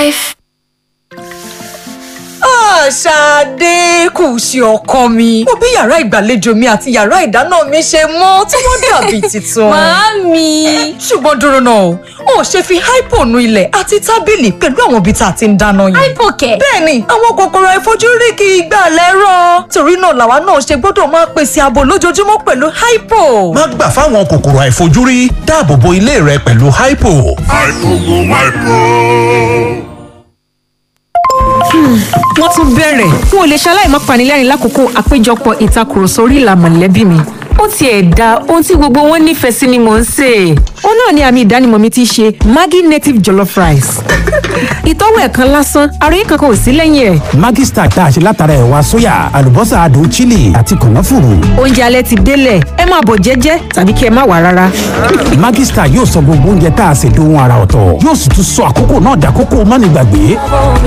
life. Ṣadé kù sí ọkọ mi. Mo bí yàrá ìgbàlejò mi àti yàrá ìdáná mi ṣe mọ́ tí wọ́n dàbí tuntun. Màámi. Ṣùgbọ́n dúró náà o, ò ṣe fi hypo nu ilẹ̀ àti tábìlì pẹ̀lú àwọn ibi tá a ti ń dáná yìí. Hypo kẹ̀. Bẹ́ẹ̀ni, àwọn kòkòrò àìfojúrí kì í gbà lẹ́rọ̀. Torí náà làwa náà ṣe gbọ́dọ̀ máa pèsè ààbò lójoojúmọ́ pẹ̀lú hypo. má gbà fáwọn kòkòrò àìfojúrí dáàbò bo ilé rẹ pẹ̀lú hypo. wọ́n tún bẹ̀rẹ̀ n ò lè ṣaláì má panilẹ́rìn lákòókò àpéjọpọ̀ ìtakùrọ̀sọ orí ìlà mọ̀lẹ́bí mi ó tiẹ̀ da ohun tí gbogbo wọn nífẹ̀ẹ́ sí ni mò ń sè é. ó náà ni àmì ìdánimọ̀ mi ti ṣe maggi native jollof rice. ìtọ́wò ẹ̀ kan lásán àròyé kankan ò sí lẹ́yìn ẹ̀. Maggi Star tá a ṣe látara ẹ̀wà sóyà àlùbọ́sà adùn chili àti kànáfùrù. oúnjẹ alẹ́ ti délẹ̀ ẹ máa bọ̀ jẹ́jẹ́ tàbí kí ẹ má wà rárá. Maggi Star yóò sọ gbogbo oúnjẹ tá a ṣe dohun ara ọ̀tọ̀ yóò sì tún sọ àkókò náà dàkókò mánigbàgbé.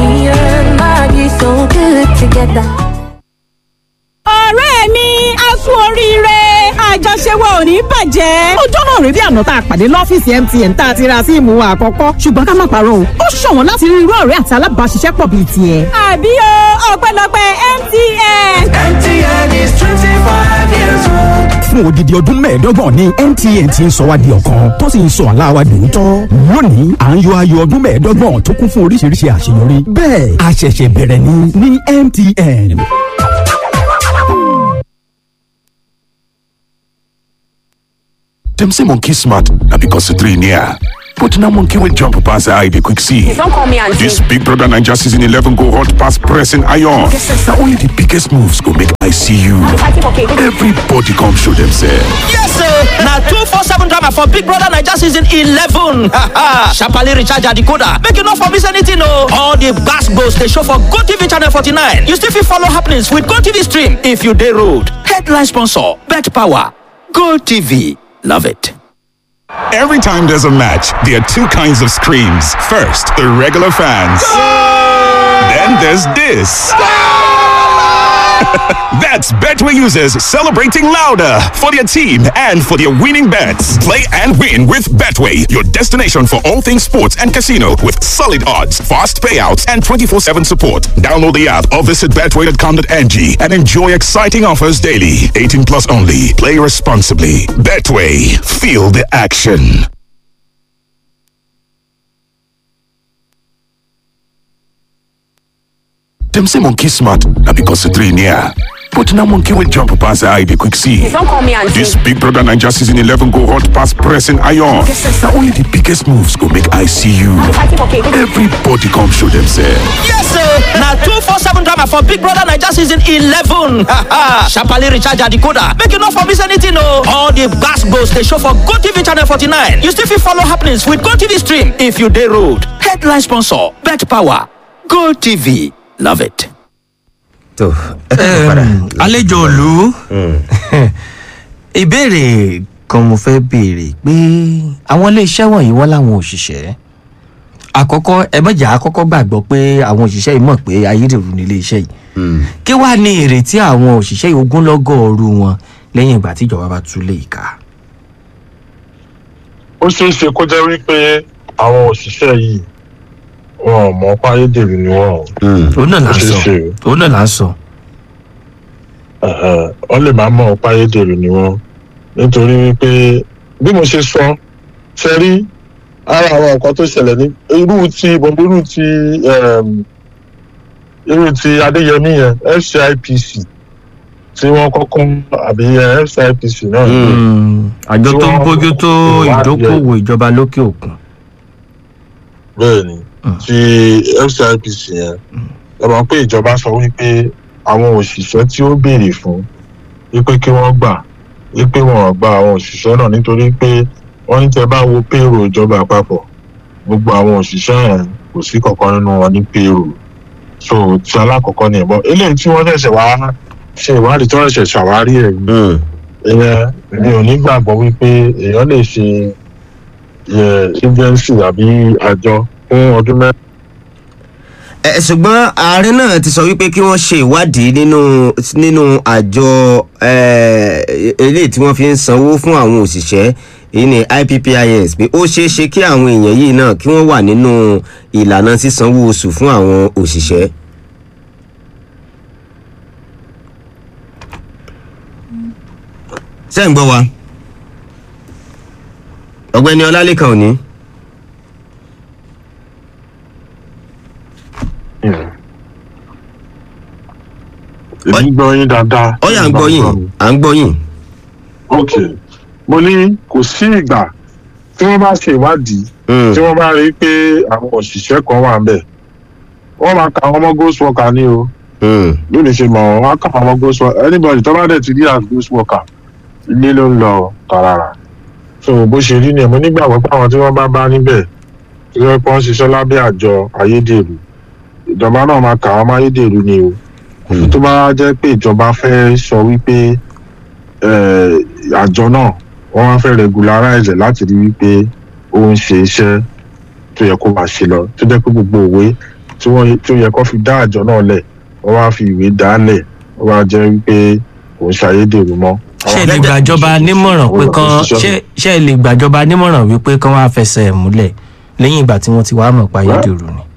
ọ̀rẹ́ mi a kú oríire àjọṣe wa ò ní bàjẹ́. ọjọ́ náà rèé bí àná tá a pàdé lọ́fíìsì MTN tá a ti ra síìmù wa àkọ́kọ́ ṣùgbọ́n ká má parọ́ o ó ṣọ̀wọ́n láti rí irú ọ̀rẹ́ àti alábàáṣiṣẹ́pọ̀ bíi tiẹ̀. àbí o ọpẹ́lọpẹ́ MTN. MTN is 25 years old. fún odidi ọdún mẹ́ẹ̀ẹ́dọ́gbọ̀n ni MTN ti ń sọ wá di ọ̀kan tó sì ń sọ àlá wa dòótọ́. lónìí à ń yọ ayọ̀ ọdún mẹ́ẹ̀ẹ́dọ́gbọ̀n tó kún fún oríṣiríṣi àṣeyọrí. bẹ́ẹ̀ a ṣẹ̀ṣẹ̀ bẹ̀rẹ̀ ni ní MTN. Dem say monkey smart na because the three near. But na monkey wey jump pass eye dey quick see. Don't call me auntie. This Big Brother Naija season 11 go hot pass pressing iron. Na only the biggest moves go make I see you. Everybody come show themselves. Yes, sir. Now two four seven drama for Big Brother Naija season eleven. Sharply recharge your decoder. Make you not for miss anything, no. All the gas goes they show for Go TV channel forty nine. You still fit follow happenings with Go TV stream if you dey road. Headline sponsor: Bet Power. Go TV. Love it. Every time there's a match, there are two kinds of screams. First, the regular fans. Then there's this. That's Betway users celebrating louder for their team and for their winning bets. Play and win with Betway, your destination for all things sports and casino with solid odds, fast payouts, and 24 7 support. Download the app or visit betway.com.ng and enjoy exciting offers daily. 18 plus only. Play responsibly. Betway, feel the action. Dem say monkey smart na because the three near. But na monkey wey jump pass eye dey quick see. Don't call me auntie. This Big Brother Naija season 11 go hot pass pressing iron. Na only the biggest moves go make I see you. Everybody come show themselves. Yes, sir. Now two four seven drama for Big Brother Naija season eleven. Sharply recharge your decoder. Make you not for miss anything, no. All the gas goes they show for Go TV channel forty nine. You still fit follow happenings with Go TV stream if you dey road. Headline sponsor: Bet Power. Go TV. Love it. tó ẹ padà. àlejò òlu ìbéèrè kan mo fẹ́ béèrè pé àwọn iléeṣẹ́ wọ̀nyí wọ́n láwọn òṣìṣẹ́ àkọ́kọ́ ẹ mọ̀jà àkọ́kọ́ gbàgbọ́ pé àwọn òṣìṣẹ́ yìí mọ̀ pé ayédèrú ní iléeṣẹ́ yìí kí wàá ní ìrètí àwọn òṣìṣẹ́ yìí ogúnlọ́gọ̀ ọ̀rú wọn lẹ́yìn ìgbà tí ìjọba bá tú lé ìka. ó ṣeé ṣe kó jẹ́ wípé àwọn òṣìṣẹ́ yìí wọn ò mọ̀ pa ayédèrú ni wọ́n o. òun náà là ń Ó ṣeé sọ ṣe o. òun náà là ń sọ. Ẹ̀hẹ̀, wọ́n lè máa mọ̀ pa ayédèrú ni wọ́n nítorí wípé bí mo ṣe sọ ṣe rí ara àwọn nǹkan tó ṣẹlẹ̀ ní irú ti bọ̀dé irú ti um, irú ti adéyẹmí yẹn fcipc tí wọ́n kọ́kọ́ àbí eh, fcipc náà ni. Mm, àjọ Tí tó ń wọ́n- bójú tó ìwádìí ẹ̀. ìdókòwò ìjọba lókè òkun. bẹ́ẹ̀ ni ti fcipc yẹn ẹ mọ̀ pé ìjọba sọ wípé àwọn òṣìṣẹ́ tí ó béèrè fún wípé kí wọ́n gbà wípé wọn ò gba àwọn òṣìṣẹ́ náà nítorí pé wọ́n ní tẹ́ bá wo payroll ìjọba àpapọ̀ gbogbo àwọn òṣìṣẹ́ yẹn kò sí kankan nínú wọn ní payroll so ti alákọ̀ọ́kọ́ ni ìbọn eléyìí tí wọ́n ṣẹ̀ṣẹ̀ wá ṣe ìwádìí tí wọ́n ṣẹ̀ṣẹ̀ ṣàwárí ẹ̀ yìí ìyẹn mi ò ní gbàgbọ́ wípé èèyàn lè ṣe eh, agency àbí àjọ fún ọdún mẹ́rin. ẹ ṣùgbọ́n ààrẹ náà ti sọ wípé kí wọ́n ṣe ìwádìí nínú nínú àjọ eh, eléyìí tí wọ́n fi ń sanwó fún àwọn òṣìṣẹ́ èyí ni ippis pé ó ṣeé ṣe kí àwọn èèyàn yìí náà kí wọ́n wà nínú ìlànà sísanwó oṣù fún àwọn òṣìṣẹ́. ṣé ń gbọ́ wa ọ̀gbẹ́ni ọlálẹ́kan òní. èmi gbọ́ yín dáadáa. ó yà ń gbọ́ yín à ń gbọ́ yín. ok mo ní kò sí ìgbà tí wọ́n bá ṣe ìwádìí tí wọ́n bá rí i pé àwọn òṣìṣẹ́ kan wà ńbẹ̀ wọ́n máa ka àwọn ọmọ ghost worker ní o bí lè ṣe mọ̀ wọ́n á kà àwọn ọmọ ghost worker anybody tó bá dẹ̀ ti rí as ghost worker ilé ló ń lọ tààràrà so bó ṣe rí nìyẹn mo nígbàgbọ́ pé àwọn tí wọ́n bá bá níbẹ̀ tí wọ́n pọ́n ṣiṣẹ́ lábẹ́ àjọ ayédèrú ìjọba náà máa kà wọ́n mọ́ ayédèrú ni o àfi tó bá jẹ́ pé ìjọba fẹ́ sọ wípé eh, àjọ náà wọ́n wá fẹ́ regularize ẹ̀ láti rí wípé ó ń ṣe iṣẹ́ tó yẹ kó máa ṣe lọ tó jẹ́ pé gbogbo òwe tí wọ́n tó yẹ kó fi dá àjọ náà lẹ̀ wọ́n wá fi ìwé dá lẹ̀ wọ́n wá jẹ́ wípé kò ń ṣàyédèrú mọ́. ṣé ẹ lè gbàjọba nímọ̀ràn pé kán ṣé ṣé ẹ lè gbàjọba nímọ̀ràn wípé kán wá fẹsẹ̀ ẹ̀ múlẹ̀ lẹ́yìn ìgbà tí wọ́n ti wá mọ̀ pa ayédèrú ni.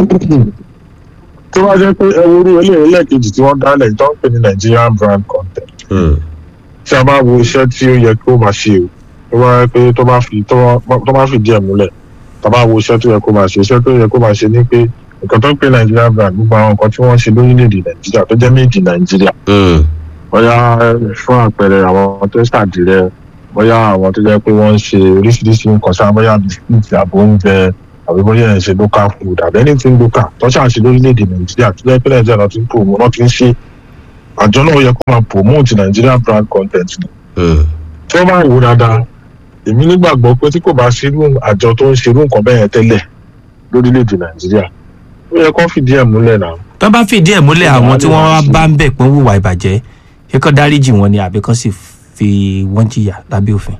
tó bá jẹ́ pé ẹ worú eléyìí lẹ́ẹ̀kejì tí wọ́n dálẹ̀ tó ń pè ní nigerian brand content tí a bá wo iṣẹ́ tí ó yẹ kí ó máa ṣe o tó bá yẹ pé tó bá fi tó bá- tó bá fi díẹ̀ múlẹ̀ tá a bá wo iṣẹ́ tó yẹ kó máa ṣe iṣẹ́ tó yẹ kó máa ṣe ni pé nǹkan tó ń pè nigerian brand gbogbo àwọn nǹkan tí wọ́n ṣe lórílẹ̀‐èdè nàìjíríà tó jẹ́ méjì nàìjíríà bóyá fún àpẹẹrẹ àwọn tó ń ṣàdìrẹ bóyá àwọn tó jẹ́ pé wọ́n ń ṣe oríṣiríṣi nǹkan sáà bóyá bisikíìtì àbò oúnjẹ àbí bóyá ẹ̀ ń ṣe local food àbí anything local tó ṣáà ṣe lórílẹ̀‐èdè nàìjíríà tó jẹ́ pé nàìjíríà náà ti ń promo náà ti ń ṣe àjọ náà yẹ kó máa promote nigerian brand content ni tí wọ́n bá wò dáadáa èmi nígbàgbọ́ pé tí kò bá ṣerú àjọ tó ń ṣerú nǹkan bẹ́ẹ̀ yẹn tẹ́lẹ̀ lórílẹ̀‐èdè nàìjíríà ó yẹ kó fìdí ẹ̀ múlẹ̀ náà tó bá fìdí ẹ̀ múlẹ̀ àwọn tí wọ́n wá bá ń bẹ̀ pé ń hùwà ìbàjẹ́ ṣé kán dáríjì wọn ni àbí kán sì fi wọ́n jìyà lábẹ́ òfin.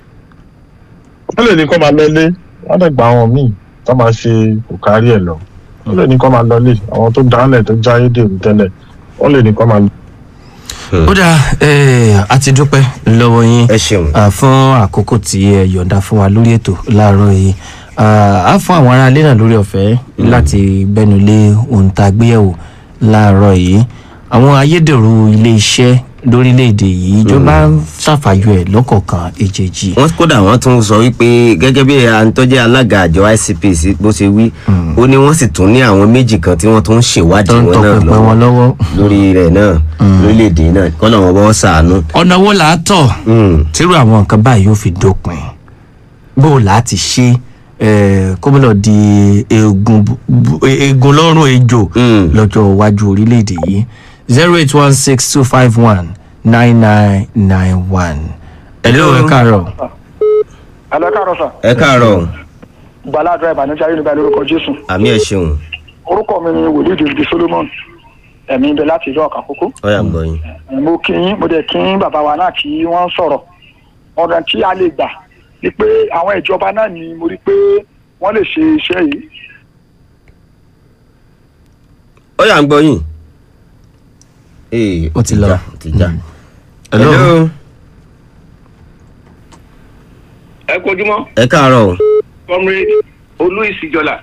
wọ́n lè ní kó máa lọlé wọ́n lè gba àwọn míì tó máa ṣe kò kárí ẹ̀ lọ wọ́n lè ní kó máa lọlé àwọn tó dálẹ̀ tó jáyé dèrú tẹ́lẹ̀ wọ́n lè ní kó máa lọ. ó dáa eh, a ti dúpẹ́ lọ́wọ́ yín ẹ ṣeun ah, fún àkókò tí ẹ yọ̀ǹda fún wa lórí ètò láàárọ̀ yìí Ah, á fún àwọn aráalé náà lórí ọ̀fẹ́ láti gbẹ́nu lé ohun tá a gbéyẹ̀wò láàárọ̀ yìí àwọn ayédèrú ilé-iṣẹ́ lórílẹ̀‐èdè yìí ìjọba ń ṣàfàyọ ẹ̀ lọ́kọ̀ọ̀kan èjèèjì. wọ́n kódà wọ́n tún sọ wípé gẹ́gẹ́ bí àǹtọ́jẹ́ alága àjọ icpc bó ṣe wí ó ní wọ́n sì tún ní àwọn méjì kan tí wọ́n tún ń ṣèwádìí wọn náà tọpinpin wọn lọ́wọ́. lórí rẹ̀ náà lórílẹ̀‐èdè náà kọ́nà wọn bọ́ sàánú. ọ̀nà wo là á tọ̀ tírú àwọn nǹkan báyìí yóò fi dópin bó o là á ti ṣe eh, kó mọ́ lọ di eegun bu- bu- eegun lọ́rùn ejò lọ́jọ́ iwájú orílẹ̀-èdè yìí zero eight one six two five one nine nine nine one. hello ẹ káàárọ̀. Àlọ́ káàárọ̀ sà. ẹ káàárọ̀ Gbàládùra ìbànújẹ́ ayélujára lórúkọ Jésù. àmì ẹ̀ ṣeun Orúkọ mi ni Wòlíì David Solomon. Ẹ̀mí ibẹ̀ láti ìlú ọ̀kà kókó. ọ̀yà ń gbọ́ yín. Mo kí yín, mo dẹ̀ kí yín bàbá wa náà kí wọ́n sọ̀rọ̀. Ọ̀nà tí a lè gbà ni pé àwọn ìjọba náà ni mo rí pé wọ́n lè ṣe iṣẹ́ yìí. ọ̀yà ń gbọ́ yín. ee ó ti lọ. ti já. Hello. hello ẹ kojúmọ́ ẹ káàárọ̀ comrade olú ìsìjọlá.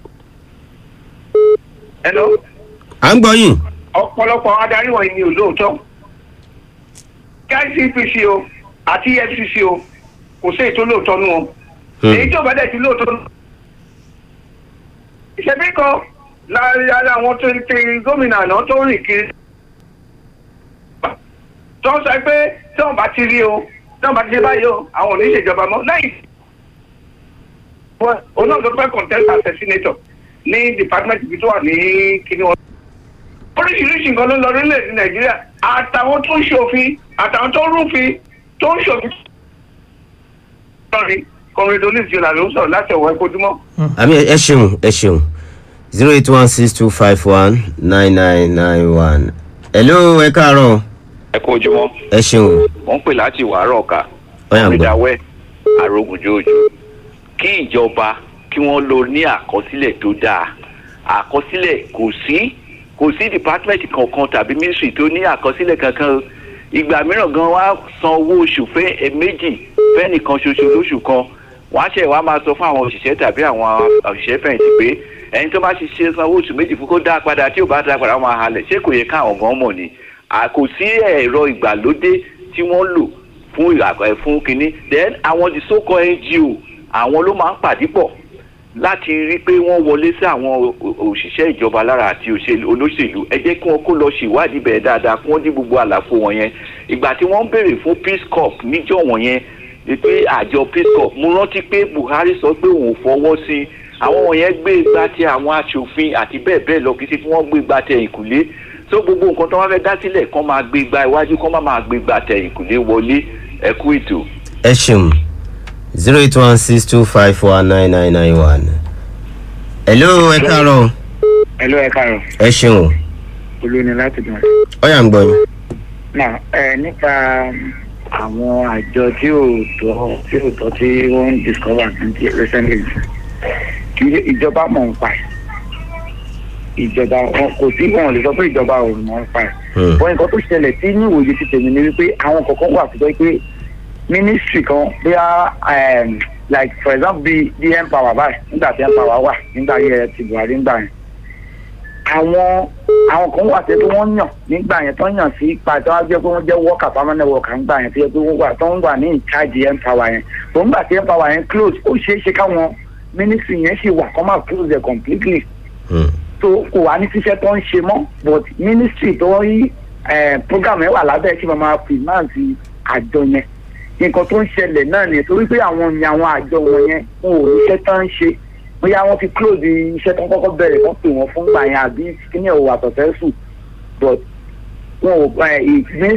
hello à ń gbọ́ yín. ọ̀pọ̀lọpọ̀ adarí wọ̀nyí ni olóòótọ́ kicpc o àti efcc o kò sí ètò olóòótọ́ nù wọn èyí tó bá dẹ̀ ti lóòótọ́ nù. ìṣẹ̀bí kan láàrin ara àwọn tó ń pe gómìnà àná tó rìn kiri tó ń sọ pé tí wọn bá ti rí o tí wọn bá ti ṣe báyìí o àwọn ò ní ṣèjọba mọ́ lẹ́yìn òun náà ló fẹ́ contest as a senator ní department ibi tó wà ní kíní wọn. oríṣiríṣi nǹkan ló ń lọ orílẹ̀-èdè nàìjíríà àtàwọn tó ń ṣòfin àtàwọn tó ń rúfin tó ń ṣòfin. sọ́ọ̀rì kọrin dolly jọlá ló ń sọ̀rọ̀ láti ọ̀wọ́ ẹ̀kọ́júmọ́. àmì ẹ ṣeun ẹ ṣeun zero eight one six two five one nine nine nine one. hello ẹ káàárọ̀ ẹ kú ojúmọ́ ẹ ṣeun wọ́n ń pè láti wàárọ̀ ọ̀ka ọ̀yà ń gbọ́. ìdáwẹ́ arógunjóòjò kí ìjọba kí wọ́n lò ní àkọsílẹ̀ tó dáa àkọsílẹ̀ kò sí kò sí department kankan tàbí ministry tó ní àkọsílẹ̀ kankan ìgbà mìíràn gan wá san owó oṣù fẹ́ ẹ̀ẹ̀mejì fẹ́nìkan ṣoṣo lóṣù kan wọ́n á ṣe wá máa sọ fún àwọn òṣìṣẹ́ tàbí àwọn òṣìṣẹ́ fẹ̀yìntì pé ẹni tó bá ti ṣe sanwó oṣù méjì fún kó dá padà tí ò bá dá padà wọ́n máa halẹ̀ ṣé kò yẹ káwọn gan mọ̀ ni À, kò sí ẹ̀rọ ìgbàlódé tí wọ́n lò fún ìrà- ẹ̀, fún kínní then àwọn the so called ngo àwọn ló máa ń pàdé pọ̀ láti rí i pé wọ́n wọlé sí àwọn o- o- òṣìṣẹ́ ìjọba lára àti òṣèlú olóṣèlú ẹ jẹ́ kí wọ́n kó lọ ṣèwádìí bẹ̀rẹ̀ dáadáa kí wọ́n dí gbogbo àlàfo wọn yẹn ìgbà tí wọ́n ń béèrè fún peace corps níjọ́ wọ̀nyẹn ni pé àjọ peace corps mo rántí pé buhari sọ pé òun ò fọwọ́ sí i àwọn wọ̀nyẹn gbé igbá tí àwọn aṣòfin àti bẹ́ẹ̀ bẹ́ẹ̀ lọ kì í ṣe kí wọ́n gbé igbá tẹ ìkùlé so gbogbo nǹkan tó wọ́n fẹ́ dá sílẹ̀ kán máa gbé igbá iwájú kán má máa gbé igbá tẹ ìkùlé wọlé ẹ kú ètò. ẹ ṣeun zero eight one six two five four nine nine nine one. hello ẹ káàárọ̀ Hello, ẹ káàárọ̀. ẹ ṣeun Olú ni láti dùn. ọyà ń gbọ́ yín. Náà ẹ nípa àwọn àjọ tí ò tọ́ tí ò tọ́ tí wọ́n ń discover ní recently. Kì í ṣe ìjọba mọ̀ ń pa ẹ̀. Ìjọba wọn kò sí wọn ò lè sọ pé ìjọba ò mọ̀ ń pa ẹ̀. Wọ́n nǹkan tó ṣẹlẹ̀ tí ní ìwòye ti tèmi ni wípé àwọn kọ̀ọ̀kan wà tó jẹ́ pé ministry kan bóyá um, like for example bí bí empower báyìí nígbà tí empower wà nígbà yẹ ti Buhari nígbà yẹn àwọn àwọn kan wà tẹ́ pé wọ́n yàn nígbà yẹn tó ń yàn sí ipa tó wá jẹ́ pé wọ́n jẹ́ worker permanent worker nígbà yẹn tó yẹ pé wọ́n wà tó ń wà ní in charge empower yẹn tó ń gbà tí empower yẹn close ó ṣeé ṣe káwọn ministry yẹn ṣì wà kọ́ máa close it completely tó kò wá ní ṣiṣẹ́ tó ń ṣe mọ́ but ministry tó ń yí program yẹn wà lábẹ́ kí wọ́n máa finance àjọ yẹn nǹkan tó ń ṣẹlẹ̀ náà ni torí pé àwọn ni àwọn àjọ wọn yẹn wọn ò níṣẹ́ tán ń ṣe bóyá wọ́n ti close iṣẹ́ tó ń kọ́kọ́ bẹ̀rẹ̀ wọ́n pè wọ́n fún gbà yẹn àbí kíní ò wà successful but wọn ò ẹ ìpín